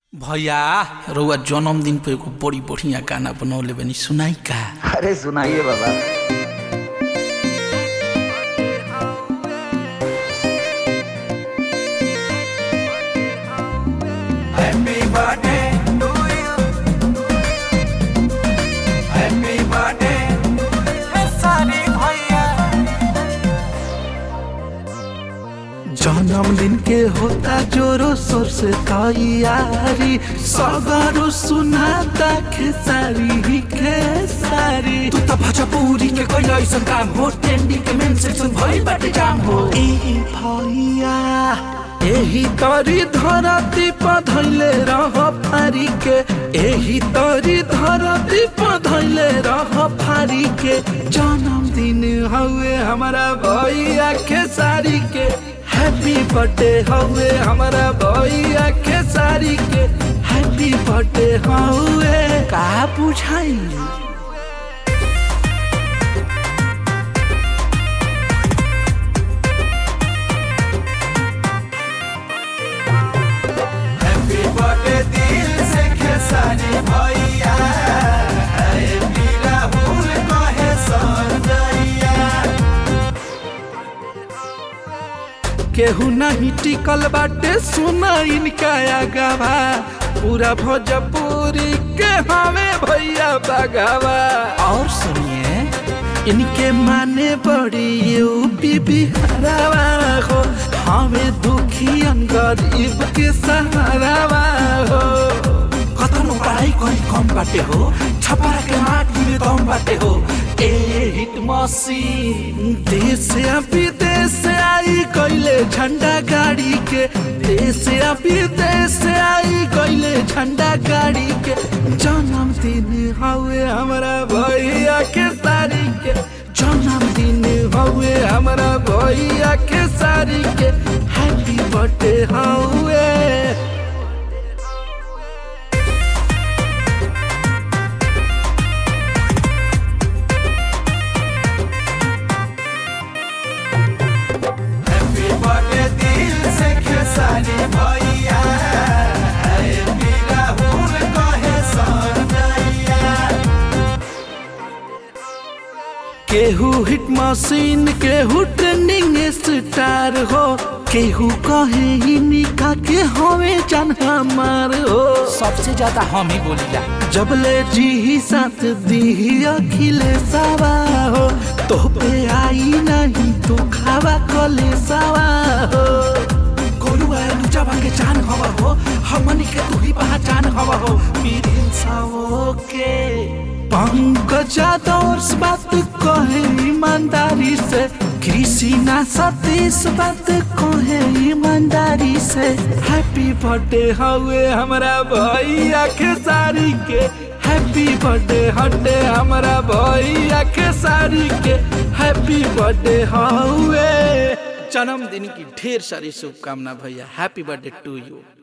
भैया रउआ जन्मदिन पे एगो बड़ी बढ़िया गाना बनौले बनी सुनाई का अरे सुनाइए बाबा जन्मदिन के होता जोरो शोर से तैयारी सगरो सुनाता खेसारी खेसारी तू त भजपुरी के कैला ऐसन काम हो ट्रेंडिंग के मेन सेक्शन भइल बाटे जाम हो ए भैया एही तरी धरती पर धैले रह फारी के एही तरी धरती पर धैले रह फारी के जन्मदिन हवे हमारा भैया खेसारी के हैप्पी बर्थडे हवे हमारा भैया खेसारी के हैप्पी बर्थडे हवे का बुझाई केहू नहीं टिकल बाटे सुना इनका आगावा पूरा भोजपुरी के हमें भैया बगावा और सुनिए इनके माने बड़ी यूपी बिहारवा हो हमें दुखी गरीब के सहारावा हो कतनो पढ़ाई करी कम बाटे हो छपरा के माटी में दम बाटे हो ए हिट मशीन देश या विदेश से आई कैले झंडा गाड़ी के देश या विदेश से आई कैले झंडा गाड़ी के जन्मदिन हवे हमारा भैया के सारी के जन्मदिन हवे हमारा भैया के सारी के हैप्पी बर्थडे हवे केहू हिट मशीन केहू ट्रेंडिंग स्टार हो केहू कहे ही निका के हवे जान हमार हो सबसे ज्यादा हम ही बोलीला जबले जी ही साथ दी अखिले सवा हो तो पे आई नहीं तो खावा कले सवा हो गोरुआ लुचावा के जान हवा हो हमनी के तू ही पहचान हवा हो पीरिन सावो के पंकजा दौर बात कहे ईमानदारी से कृषि ना सतीश बात कहे ईमानदारी से हैप्पी बर्थडे हवे हमारा भैया के सारी के हैप्पी बर्थडे हटे हमारा भैया के सारी के हैप्पी बर्थडे हवे जन्मदिन की ढेर सारी शुभकामना भैया हैप्पी बर्थडे टू यू